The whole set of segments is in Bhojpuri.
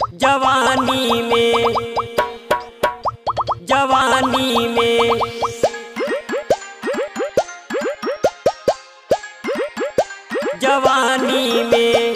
जवानी में जवानी में जवानी में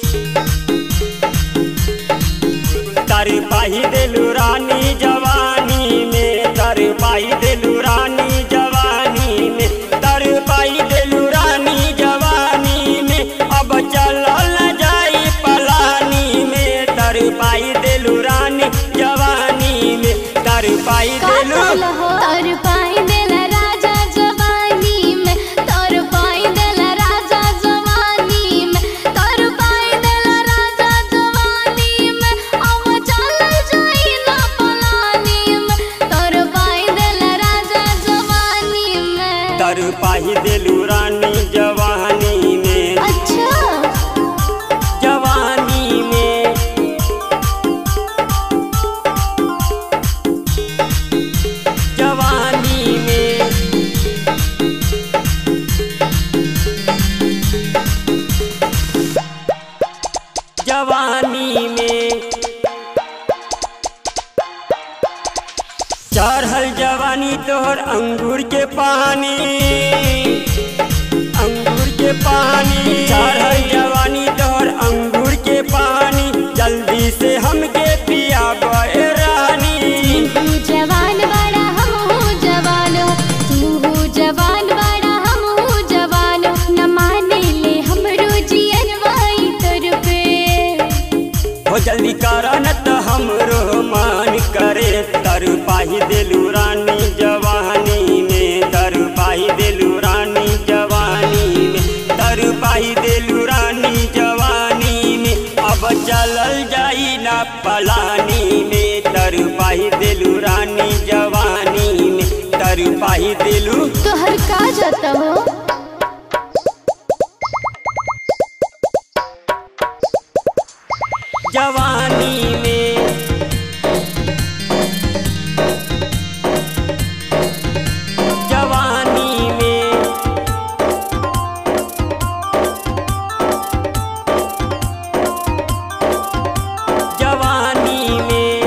तर पाही दिलू रानी जवानी में तर पाही दिलू रानी जवानी में तर पाही दिलू रानी जवानी में अब चलल जाई पलानी में तर पाही दिलू रानी जवानी में तर पाही दिलू तोर पाई देला राजा जवानी में तोर पाई देला राजा जवानी में तोर पाई देला राजा जवानी में अब चल जाई ना पलानी में तोर पाई देला राजा जवानी में तर पाही दिलू रानी जवानी में अच्छा जवानी में जवानी में जवानी में चढ़ल जवानी तोहर अंगूर के पानी अंगूर के पानी चढ़ल जवानी तोहर अंगूर के पानी जल्दी से हमके पिया बे रानी तू जवान बड़ा हम हूँ जवान हो तू हूँ जवान बड़ा हम हूँ जवान हो न माने ले हमरो जियन वाई तर पे हो जल्दी कर न त हमरो मान करे तर पाही दिलू रानी जवानी में तर पाही दिलू रानी जवानी में तर पाही दिलू रानी जवानी में अब चलल जाई ना पलानी में तर पाही दिलू रानी जवानी में तर पाही दिलू तोहर का जाता हो जवानी में जवानी में जवानी में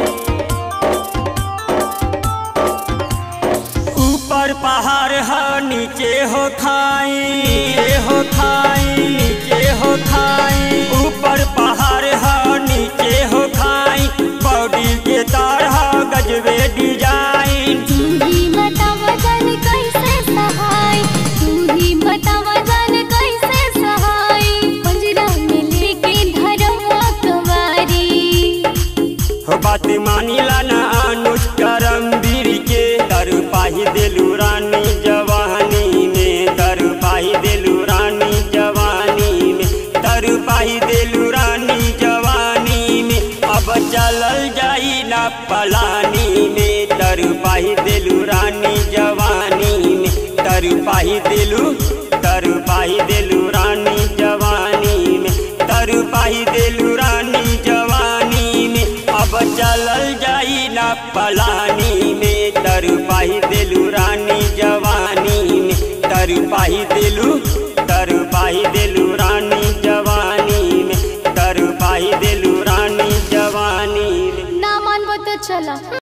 ऊपर पहाड़ है नीचे हो खाई नीचे हो खाई नीचे हो खाई ऊपर पहाड़ है नीचे हो खाई बॉडी के तार है गजबे डिजाइन तू ही बता वजन कैसे सहाय तू ही बता वजन कैसे सहाय पंजरा में लेके धरवा कवारी हो बात मानिला ना अनुज करम वीर के दर पाही दिलू रानी जवानी में दर पाही दिलू रानी जवानी में दर पाही दिलू रानी जवानी में अब चलल जाई ना पलानी में दर पाही दिलू रानी जवानी में दर पाही दिलू दर पाही दिलू रानी जवानी में दर पाही दिलू रानी जवानी में अब चलल जाई ना पलानी में तर पाही दिलू रानी जवानी में तर पाही दिलू तर पाही दिलू रानी जवानी में तर पाही दिलू रानी जवानी में ना मानबो तो चला